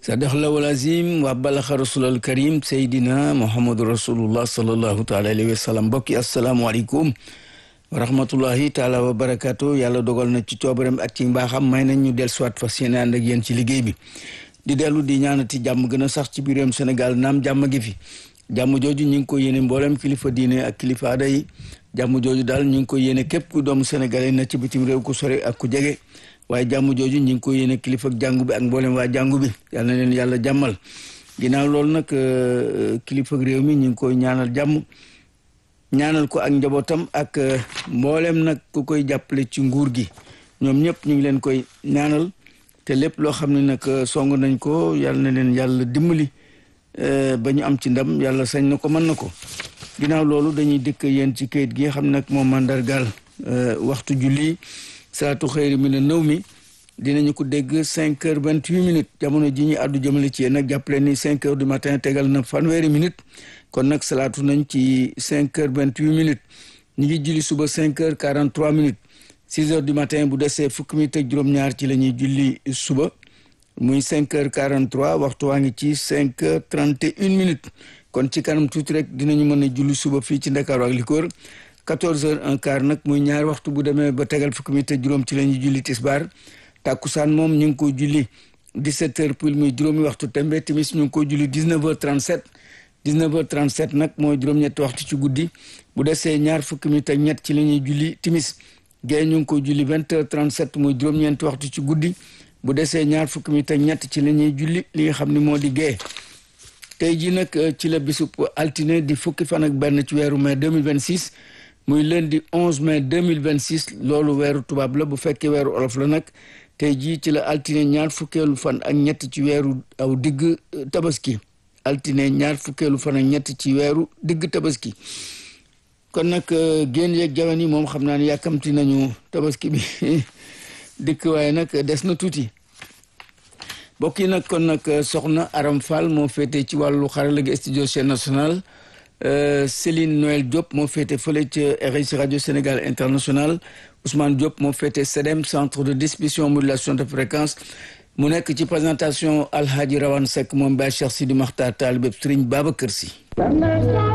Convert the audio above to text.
sadaqallahu alazim wa balaxa rasulal karim seydina muhammadu rasulullah sallallahu taala alayhi wa sallam mbokki asalaamualeykum wa rahmatullahi taala wa barakatu yàlla dogal na ci coobaram ak ci mbaaxam may nañ ñu del soit fas yéene ànd ak yéen ci liggéey bi di dellu di ñaanati jàmm gën a sax ci biir réewum Sénégal naam jàmm gi fi jàmm jooju ñu ngi ko yéene mboolem kilifa diine ak kilifa aada yi jàmm jooju daal ñu ngi ko yéene képp ku doomu sénégalais na ci bitim réew ku sore ak ku jege waaye jàmm jooju ñu ngi ko yéene kilifa ak jàngu bi ak mboolem waa jàngu bi yal na leen yàlla jàmmal ginnaaw loolu nag kilifa ak réew mi ñu ngi koy ñaanal jàmm ñaanal ko ak njabootam ak mboolem nag ku koy jàppale ci nguur gi ñoom ñëpp ñu ngi leen koy ñaanal te lépp loo xam ne nag song nañ ko yal na leen yàlla dimbali ba ñu am ci ndam yàlla sañ na ko mën na ko ginnaaw loolu dañuy dëkk yéen ci kayit gi xam nag moom mandargaal waxtu julli salaatu xëyri mi ne nëw mi dinañu ko dégg cinq heures vingt huit minutes jamono ji ñu àddu jëmale ci yéen nag jàppale ni cinq heures du matin tegal na fanweeri minutes kon nag salaatu nañ ci cinq heures vingt huit minutes ñu ngi julli suba cinq heures quarante trois minutes six heures du matin bu desee fukki minutes ak juróom-ñaar ci la ñuy julli suba muy cinq heures quarante trois waxtu waa ngi ci cinq heures trente et une minutes kon ci kanam tuuti rek dinañu mën a julli suba fii ci Ndakaaru ak li ko wër quatorze heures un quart nag muy ñaari waxtu bu demee ba tegal fukki minutes ak juróom ci la ñuy julli tisbaar tàkkusaan moom ñu ngi ko julli dix-sept heures pile muy juróomi waxtu tembe timis ñu ngi ko julli dix-neuf heures trente-sept dix-neuf heures trente-sept nag mooy juróom-ñetti waxtu ci guddi bu desee ñaar fukki minutes ak ñett ci la ñuy julli timis gée ñu ngi ko julli vingt heures trente-sept muy juróom-ñeenti waxtu ci guddi bu desee ñaar fukki minutes ak ñett ci la ñuy julli li nga xam ne moo di gée tey jii nag ci la bisub altine di fukki fan ak benn ci weeru mai 2026 muy lundi 11 mai 2026 loolu weeru tubaab la bu fekkee weeru olof la nag tey jii ci la altine ñaar fukkeelu fan ak ñett ci weeru aw digg tabaski altine ñaar fukkeelu fan ak ñett ci weeru digg tabaski kon nag génn yeeg jawan yi moom xam naa ne yàkkamti nañu tabaski bi dikk waaye nag des na tuuti mbokk yi nag kon nag soxna Aram Fall moo féete ci wàllu xarala gi studio chaîne nationale Céline Noël Diop moo féete fële ca RIC radio Sénégal international Ousmane Diop moo féete CEDEM centre de distribution modulation de fréquence mu nekk ci présentation Alhaji Rawane Seck moom Baye Cheikh Sidi Makhtar Talibé Serigne Babacar Sy